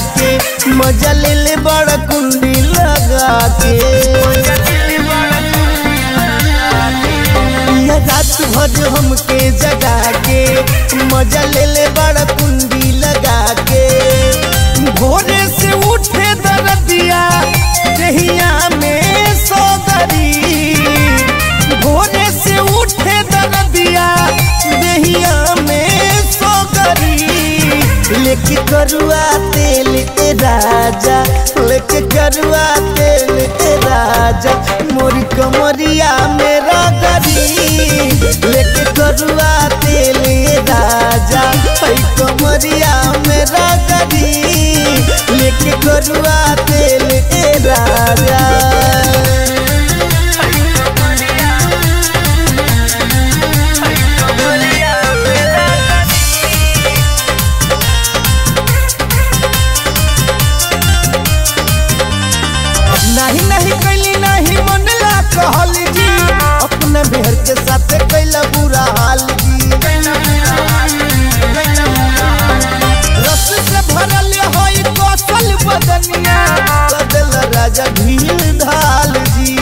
के मजा ले ले बड़ा कुंडी लगा के यह रात भर हमके जगा के मजा ले ले बड़ा कुंडी लगा के भोरे से उठे दरदिया दहिया में सोदरी भोरे से उठे दरदिया दहिया में सोदरी लेके करुआ तेल ए राजा लेके करुआ तेल ए राजा मोरी कमरिया मेरा गरी लेके करुआ तेल ए राजा ऐ कमरिया मेरा गरी लेके करुआ तेल ए राजा नहीं नहीं कैली नहीं मनला कहल जी अपने बेहर के साथ कैला बुरा हाल जी रस से भरल होई कौशल बदनिया बदल राजा ढील ढाल जी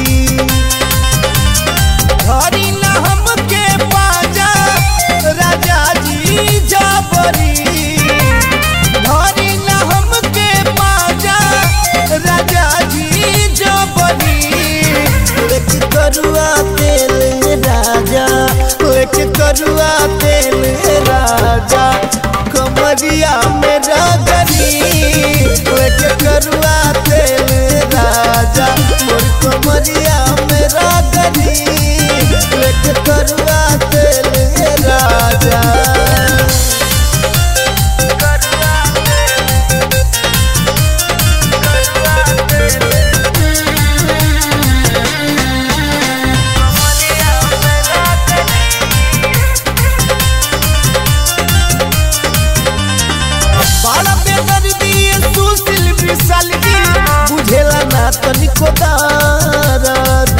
धरी न हमके पाजा राजा जी जाबरी धरी न हमके पाजा राजा जी जबरी लेके करुआ तेल राजा लेके करुआ तेल राजा कमरिया मेरा गरी लेके करुआ तेल राजा मोर कमरिया मेरा गरी लेके करुआ तेल राजा बड़ा बेदर्दी सुशील विशाल जी बुझेला ना तनिको दर्द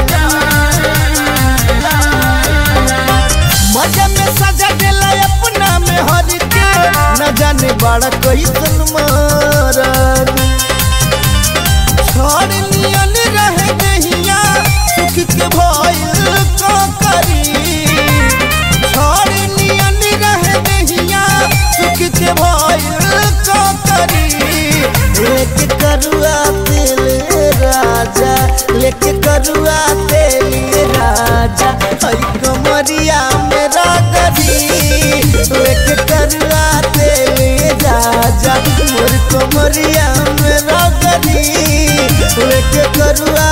मजा में सजा देला अपना में हर के न जाने बड़ा कैसन मारद छोड़ नियन रहे दहिया सुख के भइल का करी छोड़ नियन रहे दहिया सुख के भइल का करी लेके करुआ तेल राजा लेके करुआ तेल राजा हई कमरिया मेरा गरी लेके करुआ तेल राजा मोर कमरिया मेरा गरी लेके करुआ